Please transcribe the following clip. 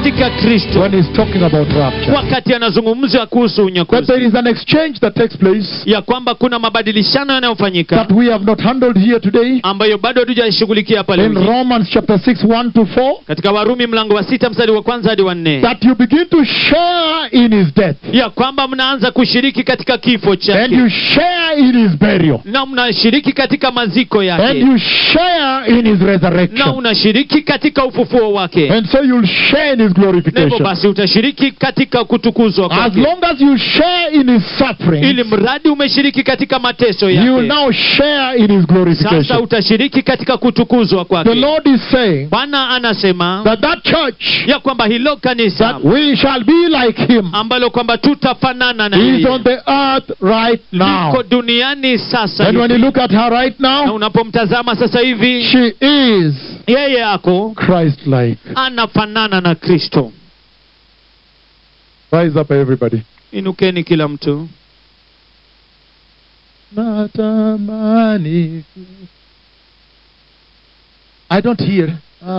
katika kristo when he's talking about rapture. wakati anazungumza kuhusu That unyakuzi there is an exchange that takes place ya kwamba kuna mabadilishano yanayofanyika that we have not handled here today ambayo bado hatujashughulikia pale in mjini. Romans chapter 6, 1 to 4. katika warumi mlango wa sita mstari wa kwanza hadi wa nne That you begin to share in his death ya kwamba mnaanza kushiriki katika kifo and chake you share in his burial na mnashiriki katika maziko and yake you share in his na resurrection. unashiriki katika ufufuo wake And so you'll share in his na hivyo glorification. basi utashiriki katika kutukuzwa As kwake long as you share in his ili suffering, mradi umeshiriki katika mateso you will yake now share in his sasa glorification. utashiriki katika kutukuzwa The kwake Lord is saying bwana anasema that that church ya kwamba hilo kanisa that we shall be like him ambalo kwamba tutafanana na is yeye on the earth right now. liko duniani sasa And when you hivi. look at her right na now, unapomtazama sasa hivi she is yeye ako Christ like. anafanana na kristo Rise up, everybody. inukeni kila mtu Natamani. I don't hear.